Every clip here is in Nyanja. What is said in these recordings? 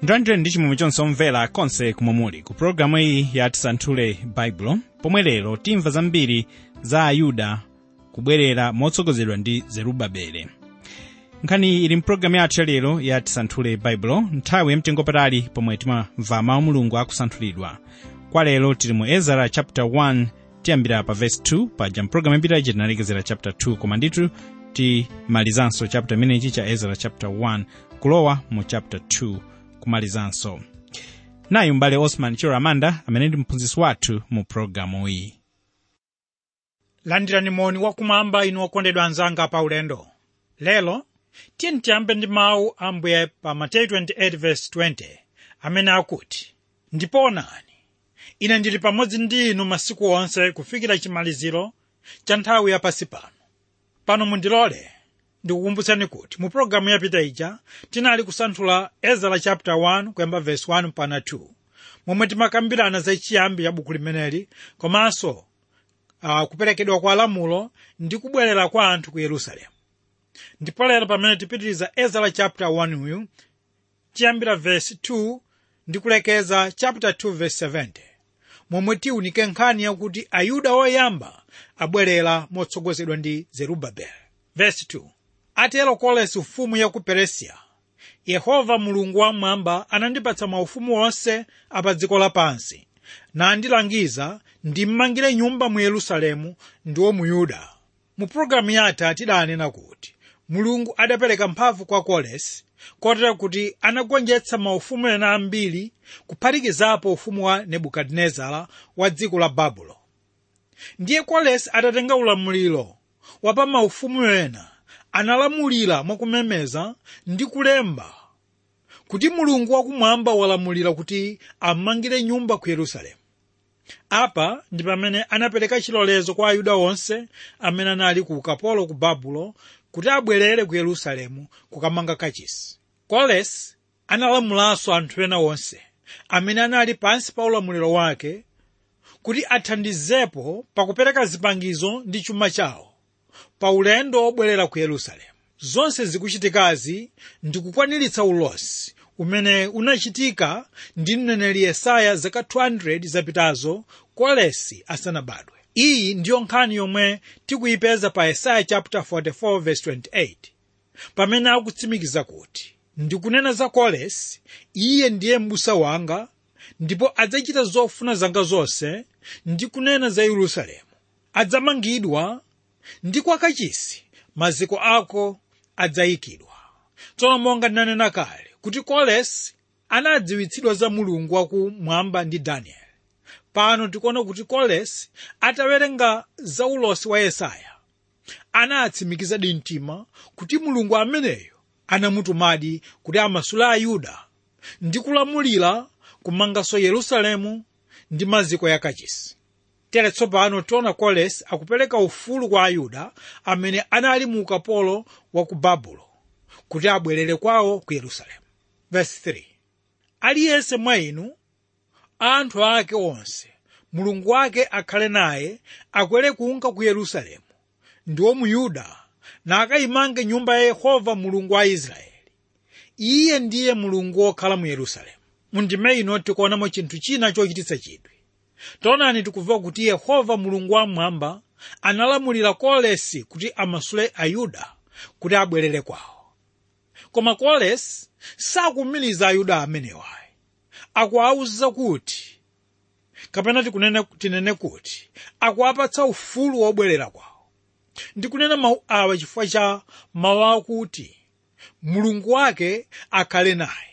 ndwanjeni ndi chimwemwe chonse omvera konse kumwe muli ku pologalamu iyi ya tisanthule baibulo pomwe lero timva zambiri za ayuda kubwerera motsogozedwa ndi zerubabele nkhani iyi ili mpulogalamu yathu yalero ya tisanthule baibulo nthawi yamtengopatali pomwe timamva mawu mulungu akusanthulidwa kwa lero tili mu ezara chapter 1 tiyambira pa verse 2 paja mpulogalamu yapita tinalekezera chapter 2 koma nditu timalizanso chapter imenechi cha ezara chapter 1 kulowa mu chapter 2 kumalizanso nayu m'bale osman chiro amanda amene ndi mphunzitsi wathu mu pulogalamu iyi landirani moni wakumwamba inu okondedwa anzanga pa ulendo lero tiyeni tiyambe ndi mawu a ambuye pa mateyu 28:20 amene akuti ndipo onani ine ndili pamodzi ndi inu masiku onse kufikira chimaliziro cha nthawi yapasi pano pano mundilole ndikukumbutsani kuti mu pologalamu yapita ija tinali kusanthula ezara chapter 1 kuyamba verse 1 mpaka 2 momwe timakambirana za chiyambi cha buku limeneli komanso uh, kuperekedwa kwa lamulo ndi kubwerera kwa anthu ku yerusalemu ndipo lero pamene tipitiriza ezara chapter 1 uyu tiyambira verse 2 ndi kulekeza chapter 2 verse 70 momwe tiunike nkhani yakuti ayuda oyamba abwerera motsogozedwa ndi zerubabeli verse 2 atero kolesi ufumu ya ku peresiya yehova mulungu wamwamba anandipatsa maufumu onse apa dziko lapansi nandilangiza ndimmangire nyumba mu yerusalemu ndiwo mu yuda mu pologalamu yathu tidanena kuti mulungu adapereka mphamvu kwa kolesi kotero kuti anagonjetsa maufumu ena ambiri kuphatikizapo ufumu wa nebukadinezara wa dziko la babulo ndiye kolesi atatenga ulamuliro wa pa maufumu ena analamulira mwakumemeza ndi kulemba kuti mulungu wakumwamba walamulira kuti amangire nyumba ku yerusalemu apa ndi pamene anapereka chilolezo kwa ayuda onse amene anali ku ukapolo ku babulo kuti abwerere ku yerusalemu kukamanga kachisi kolesi analamulanso anthu ena onse amene anali pansi pa ulamuliro wake kuti athandizepo pakupereka zipangizo ndi chuma chawo pa ulendo wobwerera ku yerusalemu zonse zikuchitikazi ndi kukwaniritsa ulosi umene unachitika ndi mneneri yesaya zaka 200 zapitazo kolesi asanabadwe iyi ndiyo nkhani yomwe tikuyipeza pa yesaya chapter 44 verse 28 pamene akutsimikiza kuti ndikunena za kolesi iye ndiye m'busa wanga ndipo adzachita zofuna zanga zonse ndi kunena za yerusalemu adzamangidwa ndi kwa kachisi maziko ako adzayikidwa tsono monga ndinanena kale kuti kolesi anadziwitsidwa za mulungu wakumwamba ndi danieli pano tikuona kuti kolesi atawerenga za ulosi wa yesaya anatsimikizadi mtima kuti mulungu ameneyo anamutumadi kuti amasule ayuda ndi kulamulira kumanganso yerusalemu ndi maziko ya kachisi tere tsopano tiona kolesi akupereka ufulu kwa ayuda amene anali mu ukapolo wa ku babulo kuti abwerere kwawo ku yerusalemu verse 3 aliyense mwa inu anthu ake onse mulungu wake akhale naye akwere kunka ku yerusalemu ndiwo mu yuda na akayimange nyumba ya yehova mulungu wa israeli iye ndiye mulungu wokhala mu yerusalemu mundime ino tikuonamo chinthu china chochititsa chidwi taonani tikumva kuti yehova mulungu wamwamba analamulira kolesi kuti amasule ayuda kuti abwerere kwawo koma kolesi sakumiliza ayuda amenewayi akuwawuza kuti kapena tikunene tinene kuti akuwapatsa ufulu wobwerera kwawo ndikunena mawu awa chifukwa cha mawu akuti mulungu wake akhale naye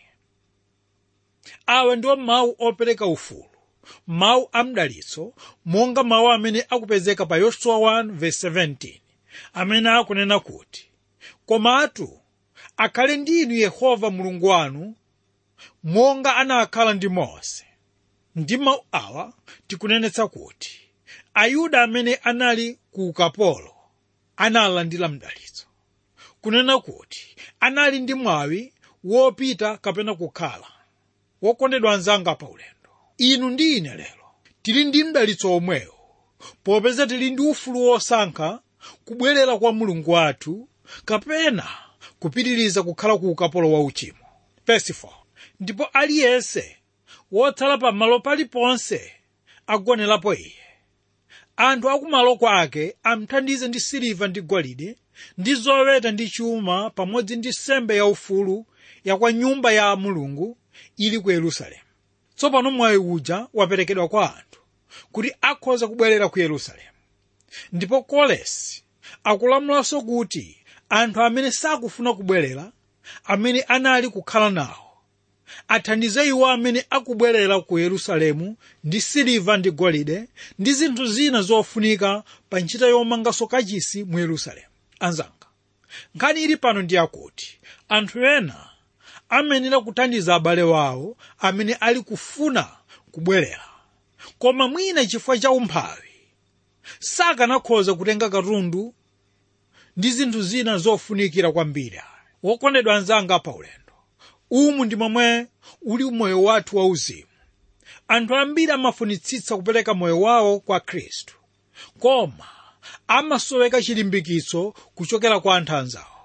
awa ndiwo mawu opereka ufulu mawu amdalitso monga mawu amene akupezeka pa yosua 1:17 amene akunena kuti komatu akhale ndi inu yehova mulungu wanu monga anakhala ndi mose ndi mawu awa tikunenetsa kuti ayuda amene anali ku ukapolo analandira mdalitso kunena kuti anali ndi mwawi wopita kapena kukhala wokondedwa anzanga pa ulendo inu ndi ine lero tili ndi mdalitso omwewo popeza tili ndi ufulu wosankha kubwerera kwa mulungu wathu kapena kupitiriza kukhala ku ukapolo wa uchimo verse 4 ndipo aliyense wotsala pamalo paliponse agonerapo iye anthu akumalo kwake amthandize ndi siliva ndi golide ndi zoweta ndi chuma pamodzi ndi nsembe yaufulu ya kwa nyumba ya mulungu ili ku yerusalemu tsopano mwayi uja waperekedwa kwa anthu kuti akhoza kubwerera ku yerusalemu ndipo kolesi akulamulanso kuti anthu amene sakufuna kubwerera amene anali kukhala nawo athandize iwo amene akubwerera ku yerusalemu ndi siliva ndi golide ndi zinthu zina zofunika pa ntchito yomanganso kachisi mu yerusalemu anzanga nkhani ili pano ndi yakuti anthu ena amenera kuthandiza abale wawo amene ali kufuna kubwerera koma mwina chifukwa cha umphawi sakanakhoza kutenga katundu ndi zinthu zina zofunikira kwambiri wokondedwa anzanga pa ulendo umu ndi momwe uli moyo wathu wauzimu anthu ambiri amafunitsitsa kupereka moyo wawo kwa khristu koma amasoweka chilimbikitso kuchokera kwa anthu anzawo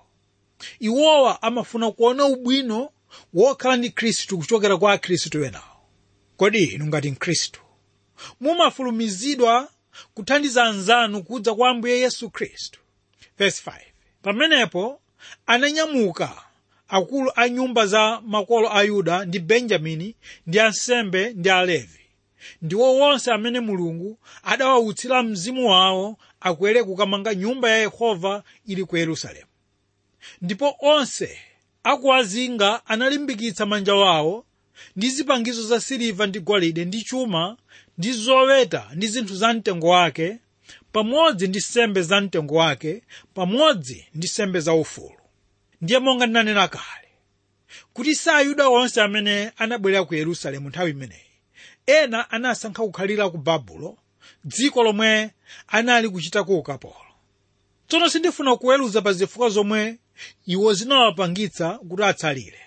iwowa amafuna kuona ubwino wokhala ndi khristu kuchokera kwa akhristu enawo kodi inu ngati mkhristu mumafulumizidwa kuthandiza anzanu kudza kwa ambuye yesu khristu verse 5 pamenepo ananyamuka akulu a nyumba za makolo a yuda ndi benjamini ndi ansembe ndi alevi ndiwo wonse amene mulungu adawautsira mzimu wawo akwere kukamanga nyumba ya yehova ili ku yerusalemu ndipo onse akuwazinga analimbikitsa manja wawo ndi zipangizo za siliva ndi golide ndi chuma ndi zoweta ndi zinthu za mtengo wake pamodzi ndi sembe za mtengo wake pamodzi ndi sembe za ufulu ndiye monga ndinanena kale kuti si ayuda onse amene anabwerera ku yerusalemu nthawi imeneyi ena anasankha kukhalira ku babulo dziko lomwe anali kuchitako ukapolo tsono sindifuna kuweruza pa zifukwa zomwe iwo zinawapangitsa kuti atsalire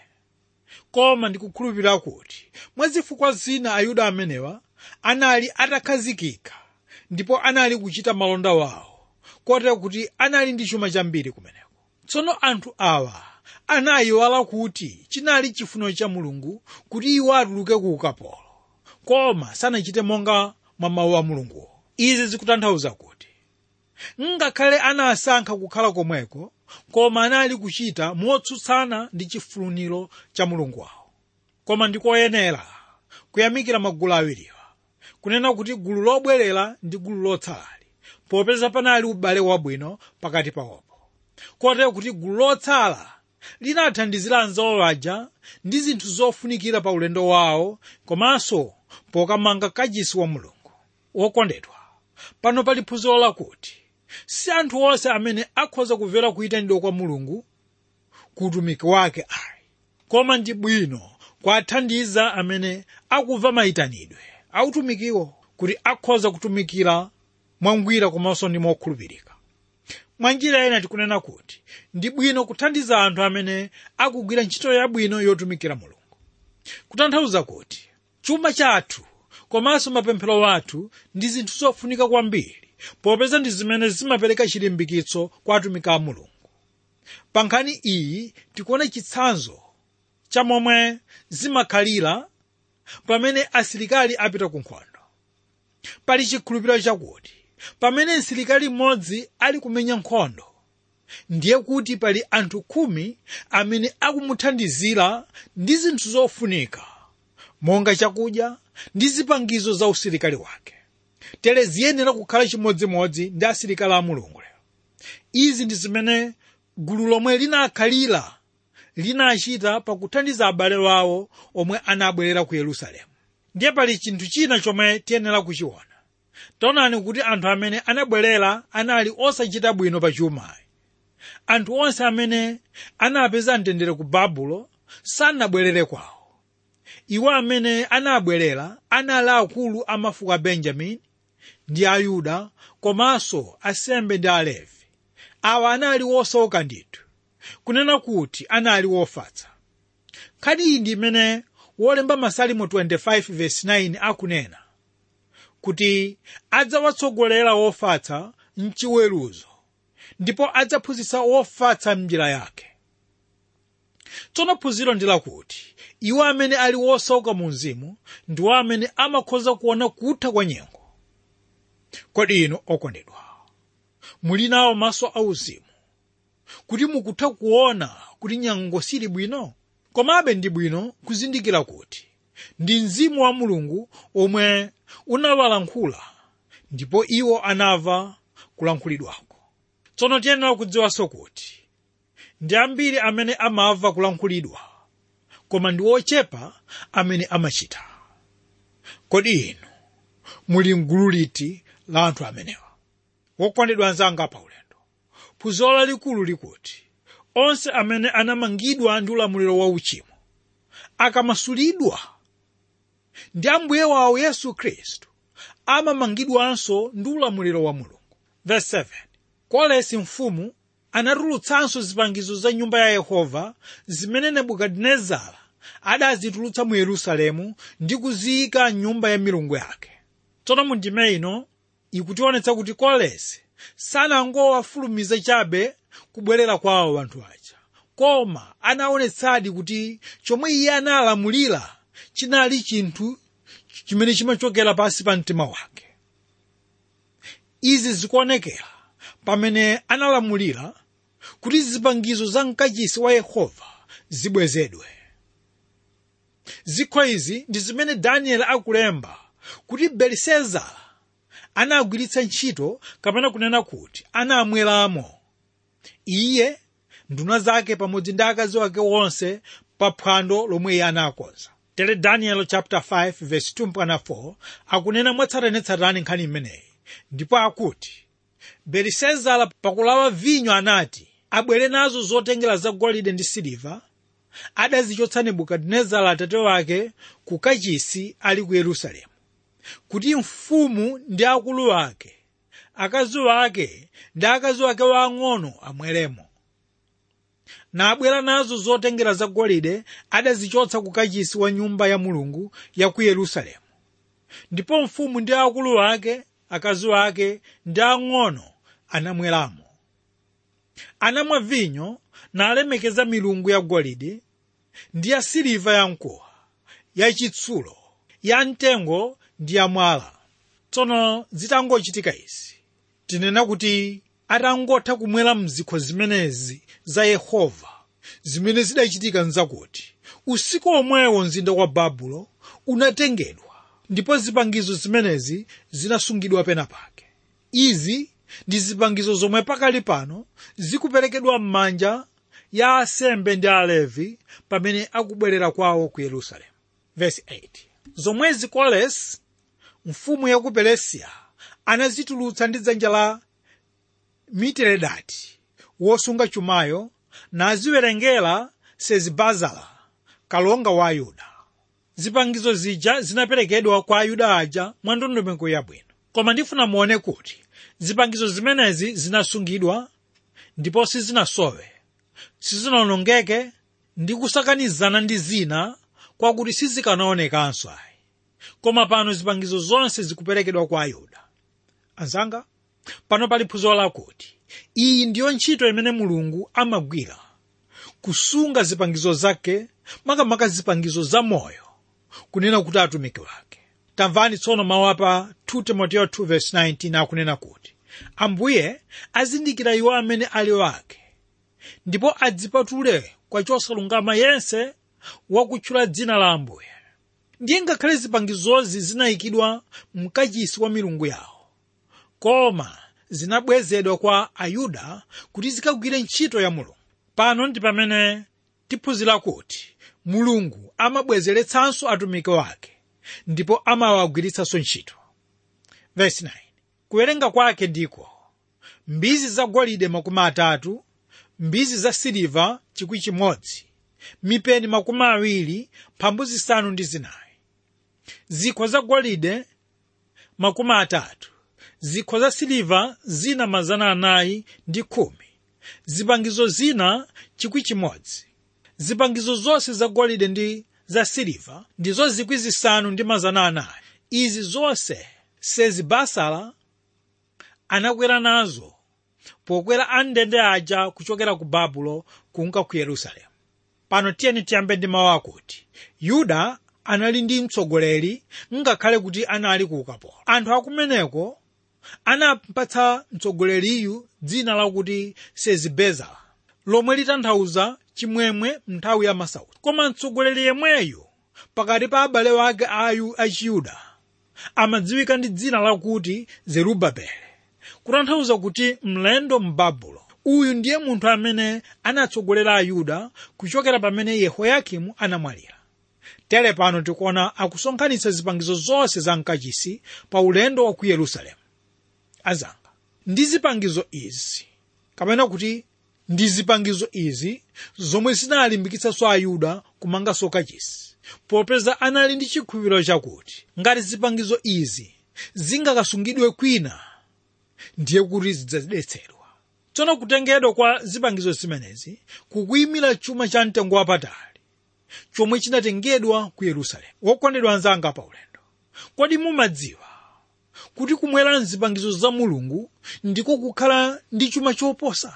koma ndikukhulupirira kuti mwa zifukwa zina ayuda amenewa anali atakhazikika ndipo anali kuchita malonda wawo kotero kuti anali ndi chuma chambiri kumeneko tsono anthu awa anayiwala kuti chinali chifuniro cha mulungu kuti iwo atuluke ku ukapolo koma sanachite monga mwa mawu a mulunguwo izi zikutanthauza kuti ngakhale anasankha kukhala komweko koma anali kuchita motsutsana ndi chifuniro cha mulungu wawo koma ndikoyenera kuyamikira magulu awiriwa kunena kuti gulu lobwerera ndi gulu lotsalali popeza panali ubale wabwino pakati pawopo kotero kuti gulu lotsala linathandizira anzawo aja ndi zinthu zofunikira pa ulendo wawo komanso pokamanga kachisi wa mulungu wokondedwa pano pali phunziro lakuti si anthu onse amene akhoza kumvera kuyitanidwa kwa mulungu ku utumiki wake ayi koma ndi bwino kuwathandiza amene akumva mayitanidwe autumikiwo kuti akhoza kutumikira mwangwiro komanso ndi mokhulupirika mwa njira ina tikunena kuti ndi bwino kuthandiza anthu amene akugwira ntchito yabwino yotumikira mulungu kutanthauza kuti chuma chathu komanso mapemphero athu ndi zinthu zofunika kwambiri popeza ndi zimene zimapereka chilimbikitso kwa atumiki a mulungu pa nkhani iyi tikuona chitsanzo cha momwe zimakhalira pamene asilikali apita ku nkhondo pali chikhulupiriro chakuti pamene msilikali mmodzi ali kumenya nkhondo ndiye kuti pali anthu khumi amene akumuthandizira ndi zinthu zofunika monga chakudya ndi zipangizo za usilikali wake tere ziyenera kukhala chimodzimodzi ndi asilikali a mulungu lero izi ndi zimene gulu lomwe linakhalira linachita pakuthandiza abale wawo omwe anabwerera ku yerusalemu ndiye pali chinthu china chomwe tiyenera kuchiona taonani kuti anthu amene anabwerera anali osachita bwino pa chumayi anthu onse amene anapeza mtendere ku babulo sanabwerere kwawo iwo amene anabwerera anali akulu a mafuko a benjamini ndi ayuda komanso asembe ndi alevi awa anali osauka ndithu kunena kuti anali wofatsa nkhani iyi ndi imene wolemba masalimo 25:9 akunena kuti adzawatsogolera wofatsa mchiweruzo ndipo adzaphunzitsa wofatsa m'njira yake tsono phunziro ndi lakuti iwo amene ali wosauka mu mzimu ndiwo amene amakhoza kuona kutha kwa nyengo kodi inu okondedwa muli nawo maso auzimu kuti mukutha kuona kuti nyengo sili bwino komabe ndi bwino kuzindikira kuti ndi mzimu wa mulungu omwe unawalankhula ndipo iwo anava kulankhulidwako tsono tiyenera kudziwanso kuti ndi ambiri amene amava kulankhulidwa koma ndi ochepa amene amachita kodi inu muli mgulu liti la anthu amenewa wokondedwa anzanga paulendo phunziro lalikulu likuti onse amene anamangidwa ndi ulamuliro wa uchimo akamasulidwa ndi ambuye wawo yesu khristu amamangidwanso ndi ulamuliro wa mulungu Verse 7 kolesi mfumu anatulutsanso zipangizo za nyumba ya yehova zimene nebukadinezara adazitulutsa mu yerusalemu ndi kuziyika m'nyumba ya milungu yake tsono mu ndime ino ikutionetsa kuti kolesi sanangowafulumiza chabe kubwerera kwawo anthu aja koma anaonetsadi kuti chomwe iye analamulira chinali chinthu chimene chimachokera pansi pa mtima wake izi zikuonekera pamene analamulira kuti zipangizo za mkachisi wa yehova zibwezedwe zikho izi ndi zimene danieli akulemba kuti belisezara anagwiritsa ntchito kapena kunena kuti anamweramo iye nduna zake pamodzi ndi akazi wake wonse pa phwando lomwe iye anakonza tere daniel chapter 5 verse 2 mpaka 4 akunena mwatsatanetsatane nkhani imeneyi ndipo akuti belisezara pakulawa vinyo anati abwere nazo zotengera zagolide ndi siliva adazichotsa nebukadinezara atate wake ku kachisi ali ku yerusalemu kuti mfumu ndi akulu ake akazi wake ndi akazi wake waang'ono amweremo nabwera nazo zotengera zagolide adazichotsa ku kachisi wa nyumba ya mulungu ya ku yerusalemu ndipo mfumu ndi akulu ake akazi wake ndi ang'ono anamweramo anamwa vinyo nalemekeza milungu ya golide ndi ya siliva yamkuwa yachitsulo ya mtengo ndi ya mwala tsono zitangochitika izi tinena kuti atangotha kumwera mzikho zimenezi za yehova zimene zidachitika nzakuti usiku omwewo mzinda wa babulo unatengedwa ndipo zipangizo zimenezi zinasungidwa pena pake izi ndi zipangizo zomwe pakali pano zikuperekedwa m'manja ya asembe ndi alevi pamene akubwerera kwawo ku yerusalemu Verse 8 zomwezi kolesi mfumu ya ku peresiya anazitulutsa ndi dzanja la mitiredati wosunga chumayo naziwerengera sezibazara kalonga wa ayuda zipangizo zija zinaperekedwa kwa ayuda aja mwa ndondomeko yabwino koma ndifuna muone kuti zipangizo zimenezi zinasungidwa ndipo sizinasowe sizinawonongeke ndi kusakanizana ndi zina kwakuti sizikanaonekanso ayi koma pano zipangizo zonse zikuperekedwa kwa ayuda anzanga pano pali phunziro lakuti iyi ndiyo ntchito imene mulungu amagwira kusunga zipangizo zake makamaka zipangizo za moyo kunena kuti atumiki wake tamvani tsono mawu apa 2 timoteyo 2:19 akunena kuti ambuye azindikira iwo amene ali wake ndipo adzipatule kwa chosalungama yense wakutchula dzina la ambuye ndiye ngakhale zipangizozi zinayikidwa mkachisi wa milungu yawo koma zinabwezedwa kwa ayuda kuti zikagwire ntchito ya mulungu pano ndi pamene tiphunzira kuti mulungu amabwezeretsanso atumiki wake ndipo amawagwiritsanso ntchito Verse 9 kuwerenga kwake ndiko mbizi zagolide makumi atatu mbizi za siliva chikwi chimodzi mipeni makumi awiri mphambu zisanu ndi zinayi zikho zagolide makumi atatu zikho za siliva zina mazana anayi ndi khumi zipangizo zina chikwi chimodzi zipangizo zonse zagolide ndi za siliva ndizo zikwi zisanu ndi mazana anayi izi zonse sezibasala anakwera nazo pokwera amndende aja kuchokera ku babulo kunka ku yerusalemu pano tiyeni tiyambe ndi mawu akuti yuda anali ndi mtsogoleri ngakhale kuti anali ku ukapolo anthu akumeneko anapatsa mtsogoleriyu dzina lakuti sezibeza lomwe litanthauza chimwemwe nthawi ya masautso koma mtsogoleri yemweyu pakati pa abale wake ayu achiyuda amadziwika ndi dzina lakuti zerubabele kutanthauza kuti mlendo m'babulo uyu ndiye munthu amene anatsogolera ayuda kuchokera pamene yehoyakimu anamwalira tere pano tikuona akusonkhanitsa zipangizo zonse za mkachisi pa ulendo wa ku yerusalemu azanga ndi zipangizo izi kapena kuti ndi zipangizo izi zomwe zinalimbikitsanso ayuda kumanganso kachisi popeza anali ndi chikhulupiriro chakuti ngati zipangizo izi zingakasungidwe kwina ndiye kuti zidzadetsedwa tsono kutengedwa kwa zipangizo zimenezi kukuyimira chuma cha mtengo wapatali chomwe chinatengedwa ku yerusalemu wokondedwa anzanga pa ulendo kodi mumadziwa kuti kumwera mzipangizo za mulungu ndiko kukhala ndi chuma choposa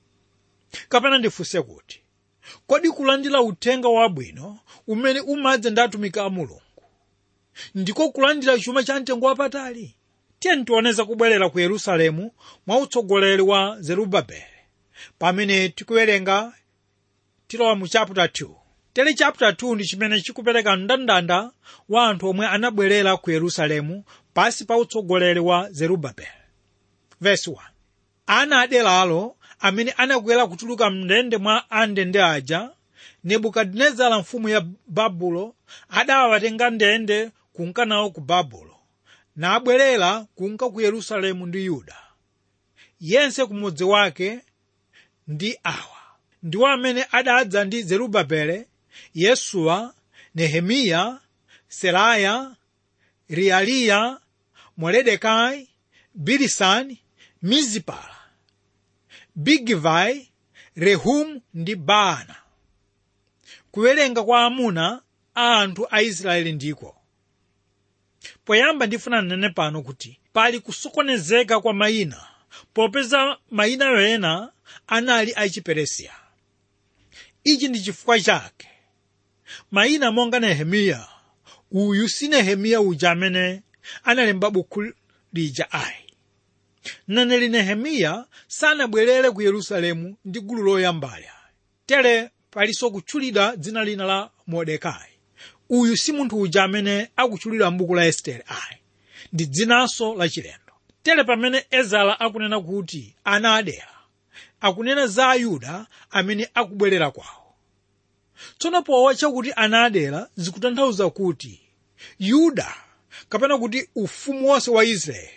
kapena ndifunse kuti kodi kulandira uthenga wabwino umene umadza ndi atumiki a mulungu ndiko kulandira chuma cha mtengo wapatali tiyeni tioneza kubwerera ku yerusalemu mwa utsogoleri wa zerubabeli pamene tikuwerenga tilowa mu chapter 2 tere chapter 2 ndi chimene chikupereka mndandanda wa anthu omwe anabwerera ku yerusalemu pasi pa utsogoleri wa zerubabeli verse 1 ana aderalo amene anakwera kutuluka mndende mwa andende aja nebukadinezara mfumu ya babulo adawatenga ndende kunka nawo ku babulo nabwerera kunka ku yerusalemu ndi yuda yense kumudzi wake ndi awa ndiwo amene adadza ndi zerubabele yesuwa nehemiya seraya realiya moledekai bilisani mizipala bigivai rehumu ndi baana kuwerenga kwa amuna a anthu a israeli ndiko poyamba ndifuna nnene pano kuti pali kusokonezeka kwa mayina popeza mayina ena anali achiperesiya ichi ndi chifukwa chake mayina monga nehemiya uyu si nehemiya uja amene analemba buku lija ayi mneneri nehemiya sanabwerere ku yerusalemu ndi gulu loyambali tere palinso kutchulidwa dzina lina la mordekai uyu si munthu uja amene akutchulidwa m'buku la estere ayi ndi dzinanso lachilendo tere pamene ezara akunena kuti ana adera akunena za ayuda amene akubwerera kwawo tsono powatcha kuti ana adera zikutanthauza kuti yuda kapena kuti ufumu wonse wa israeli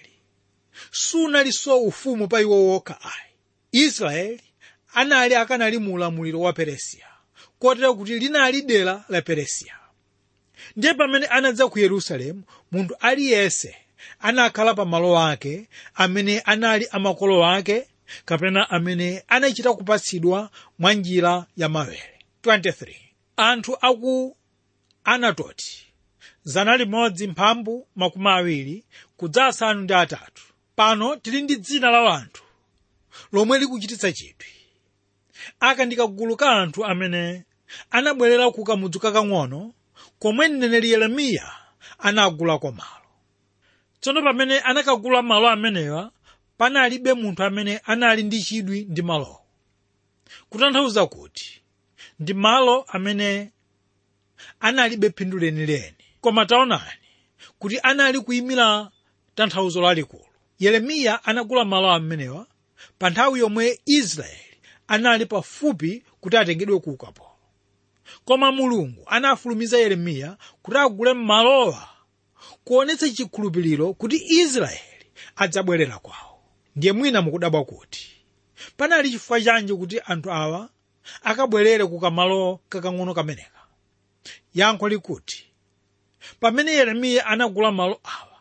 sunalinso ufumu pa iwo wokha ayi israeli anali akanali mu ulamuliro wa peresiya kotero kuti linali dera la peresiya ndiye pamene anadza ku yerusalemu munthu aliyense anakhala pa malo ake amene anali amakolo ake kapena amene anachita kupatsidwa mwa njira ya mawere 23 anthu aku anatoti zana limodzi mphambu makumi awiri kudza asanu ndi atatu pano tili ndi dzina la anthu lomwe likuchititsa chidwi aka ndi kagulu ka anthu amene anabwerera ku kamudzi kakang'ono komwe mneneri yeremiya anagulako malo tsono pamene anakagula malo amenewa panalibe munthu amene anali ndi chidwi ndi malowo kutanthauza kuti ndi malo amene analibe phindu lenileni koma taonani kuti anali kuyimira tanthauzo lalikulu yeremiya anagula malo amenewa pa nthawi yomwe israeli anali pafupi kuti atengedwe ku ukapolo koma mulungu anafulumiza yeremiya kuti agule malowa kuonetsa chikhulupiriro kuti israeli adzabwerera kwawo ndiye mwina mukudabwa kuti panali chifukwa chanji kuti anthu awa akabwerere ku kamalo kakang'ono kameneka yankho likuti pamene yeremiya anagula malo awa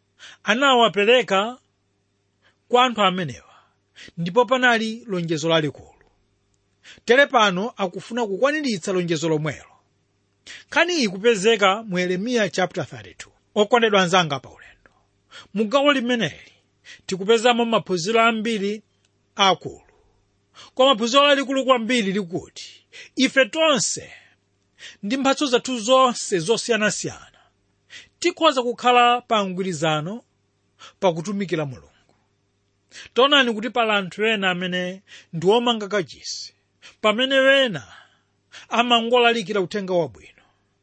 anawapereka kwa anthu amenewa ndipo panali lonjezo lalikulu tere pano akufuna kukwaniritsa lonjezo lomwelo nkhani iyi ikupezeka mu yeremiya chapter 32 okondedwa anzanga pa ulendo mu gawo limeneli tikupezamo maphunziro ambiri akulu koma phunziro lalikulu kwambiri likuti ife tonse ndi mphatso zathu zonse zosiyanasiyana tikhoza kukhala pa mgwirizano pakutumikira mulungu taonani kuti pali anthu ena amene ndi omanga kachisi pamene wena amangolalikira uthenga wabwino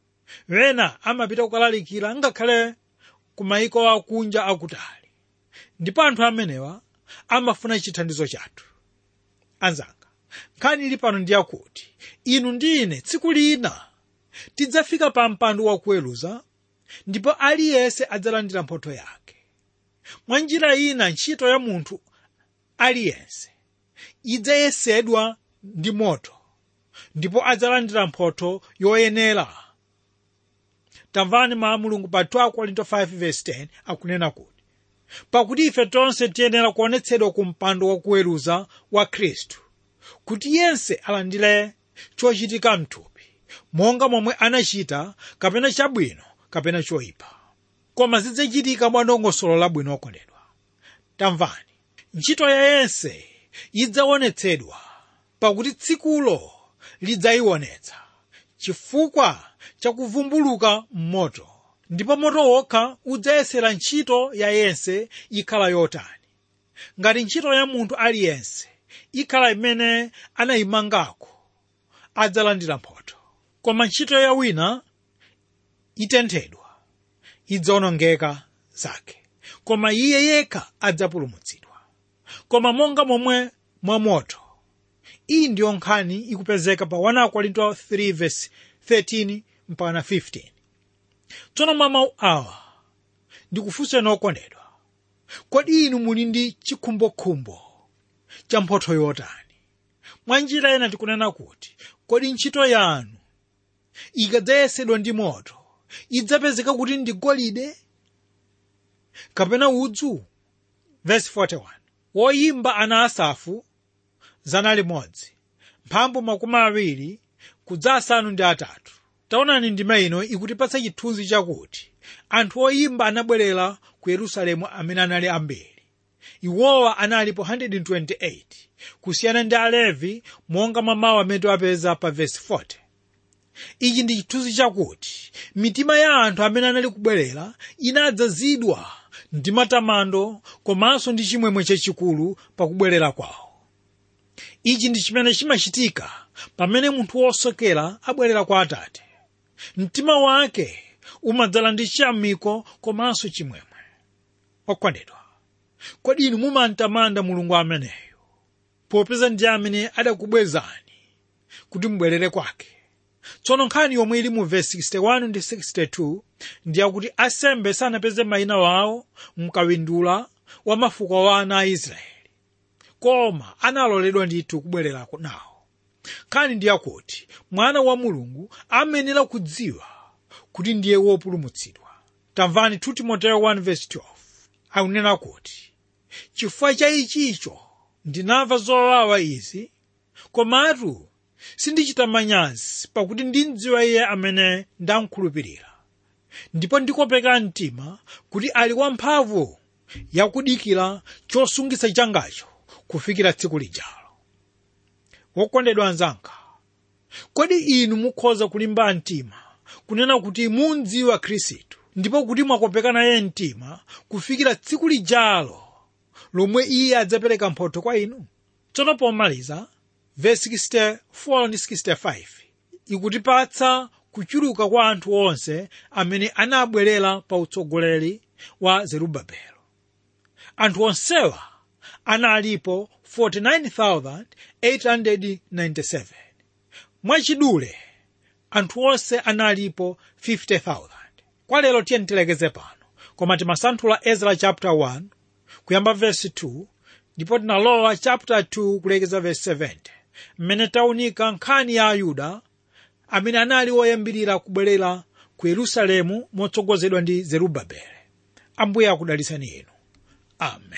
wena amapita kukalalikira ngakhale ku mayiko akunja akutali ndipo anthu amenewa amafuna chithandizo chathu anzanga nkhani ili pano ndi yakuti inu ndi ine tsiku lina tidzafika pa mpando wakuweruza ndipo aliyense adzalandira mphotho yake mwa njira ina ntchito ya munthu aliyense idzayesedwa ndi moto ndipo adzalandira mphotho yoyenera tamvani mawu a mulungu pa 2 korinto 5:10 akunena kuti pakuti ife tonse tiyenera kuonetsedwa ku mpando wakuweruza wa khristu kuti yense alandire chochitika mthupi monga momwe anachita kapena chabwino kapena choyipa koma zidzachitika mwa dongosolo labwino okondedwa tamvani ntchito ya yense idzaonetsedwa pakuti tsikulo lidzayionetsa chifukwa chakuvumbuluka m'moto ndipo moto wokha udzayesera ntchito ya yense ikhala yotani ngati ntchito ya munthu aliyense ikhala imene anayimangako adzalandira mphotho koma ntchito ya wina itenthedwa idzawonongeka zake koma iye yekha adzapulumutsidwa koma monga momwe mwamoto iyi ndiyo nkhani ikupezeka pa 1 korinto 3 verse 13 mpaka 15 tsono mwa mawu awa ndikufunseni okondedwa kodi inu muli ndi chikhumbokhumbo cha mphotho yotani mwa njira ena tikunena kuti kodi ntchito yanu ikadzayesedwa ndi moto idzapezeka kuti ndi golide kapena udzu verse 41 woyimba ana asafu zana limodzi mphambu makumi awiri kudza asanu ndi atatu taonani ndima ino ikutipatsa chithunzi chakuti anthu oyimba anabwerera ku yerusalemu amene anali ambiri iwowa analipo 128 kusiyana ndi alevi monga mwa mawu amene tiwapeza pa vesi 40 ichi ndi chithunzi chakuti mitima ya anthu amene anali kubwerera inadzazidwa ndi matamando komanso ndi chimwemwe chachikulu pakubwerera kwawo ichi ndi chimene chimachitika pamene munthu wosokera abwerera kwa atate mtima wake umadzala ndi chiyamiko komanso chimwemwe okondedwa kodi inu mumantamanda mulungu ameneyo popeza ndi amene adakubwezani kuti mubwerere kwake tsono nkhani yomwe ili mu vesi 61 ndi 62 ndiyakuti asembe sanapeze mayina wawo mkawindula wa mafuko wa ana a israeli koma analoledwa ndithu kubwerera nawo nkhani ndiyakuti mwana wa mulungu amenera kudziwa kuti ndiye wopulumutsidwa tamvani 2 timoteyo 1:12 akunena kuti chifukwa cha ichicho ndinamva zowawa izi komatu sindichita manyazi pakuti ndimdziwa iye amene ndamkhulupirira ndipo ndikopeka mtima kuti ali wamphamvu yakudikira chosungitsa changacho kufikira tsiku lijalo wokondedwa anzanga kodi inu mukhoza kulimba mtima kunena kuti mundziwa khristu ndipo kuti mwakopeka naye mtima kufikira tsiku lijalo lomwe iye adzapereka mphotho kwa inu tsono pomaliza vesi 64 ndi 65 ikutipatsa kuchuluka kwa anthu onse amene anabwerera pa utsogoleri wa zerubabelo anthu onsewa analipo 49,897 mwachidule anthu onse analipo 50,000 kwa lero tiye tilekeze pano koma timasanthula ezra chapter 1 kuyamba verse 2 ndipo tinalowa chapter 2 kulekeza verse 70 mmene taunika nkhani ya ayuda amene anali oyambirira kubwerera ku yerusalemu motsogozedwa ndi zerubabele ambuye akudalitsani inu amen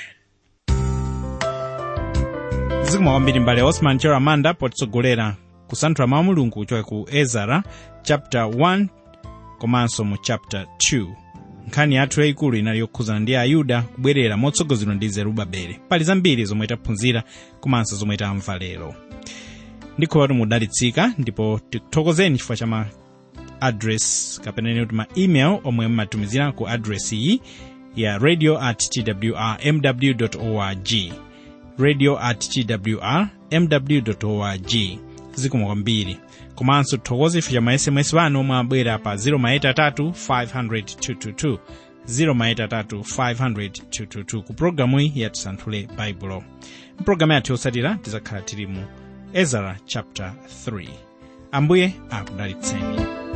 zikomo kwambiri mbale osman chiramanda potitsogolera kusanthula mawu mulungu kuchoka ku ezara chapter 1 komanso mu chapter 2 nkhani yathu yayikulu inali yokhuzana ndi ayuda kubwerera motsogozedwa ndi zerubabele pali zambiri zomwe taphunzira komanso zomwe tamva lero ndikhulupirira kuti mudalitsika ndipo tikuthokozeni chifukwa cha ma address kapena kuti ma email omwe mmatumizira ku address iyi ya radio at twrmw org radio at twrmw org zikomo kwambiri komanso tithokoze ife cha ma sms wanu omwe abwera pa 0maitatu 500 0maitatu ku programu iyi yatisanthule baibulo mpulogalamu yathu yotsatira tizakhala tili mu ezara chapter 3 ambuye akudalitseni